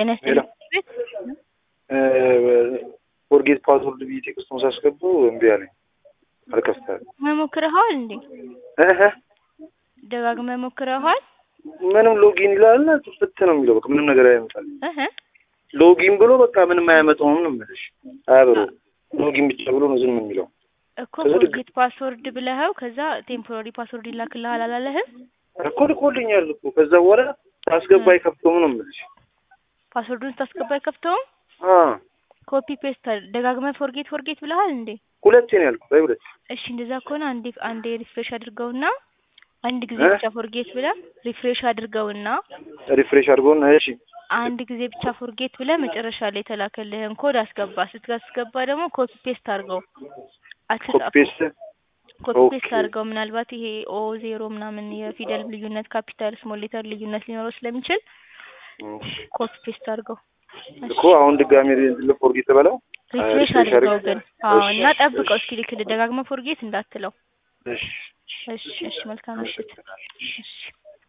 ጤና ሄሎ ይስጥልኝ። ፎርጌት ፓስወርድ ብዬ ቴክስቱን ሳስገባው እምቢ አለኝ። አልከፍታል መሞክረኸዋል እንዴ? እህ ደጋግመህ ሞክረኸዋል? ምንም ሎጊን ይላል ፍት ነው የሚለው በቃ ምንም ነገር አያመጣል። እህ ሎጊን ብሎ በቃ ምንም አያመጣውም ነው የምልሽ። አያብሮ ሎጊን ብቻ ብሎ ነው ዝም የሚለው። እኮ ከዛ ድግ- ፎርጌት ፓስወርድ ብለኸው ከዛ ቴምፖራሪ ፓስወርድ ይላክልሃል አላለህም? እኮ ልኮልኛል እኮ ከዛ በኋላ ሳስገባ አይከፍተውም ነው የምልሽ። ፓስወርዱን ስታስገባ አይከፍተውም? አ ኮፒ ፔስት ደጋግመህ ፎርጌት ፎርጌት ብለሃል እንዴ? ሁለቴ ነው ያልኩት። አይ ሁለት እሺ እንደዛ ከሆነ አንዴ አንዴ ሪፍሬሽ አድርገውና አንድ ጊዜ እ? ብቻ ፎርጌት ብለህ ሪፍሬሽ አድርገውና ሪፍሬሽ አድርጎና እሺ አንድ ጊዜ ብቻ ፎርጌት ብለህ መጨረሻ ላይ የተላከልህን ኮድ አስገባ። ስትገባ ደግሞ ኮፒ ፔስት አድርገው ኮፒ አትጻፈው። ፔስት ኮፒ ፔስት ኦኬ። አድርገው። ምናልባት ይሄ ኦ ዜሮ ምናምን የፊደል ልዩነት ካፒታል ስሞል ሌተር ልዩነት ሊኖረው ስለሚችል ኮፒ ፔስት አድርገው። እኮ አሁን ድጋሚ ፎርጌት በለው ሪፍሬሽ ሪፍሬሽ አድርገው አድርግ- ግን አዎ። እሺ፣ እና ጠብቀው እሺ። እስኪ ልክልህ። ደጋግመህ ፎርጌት እንዳትለው። እሺ እሺ፣ እሺ። መልካም ምሽት። እሺ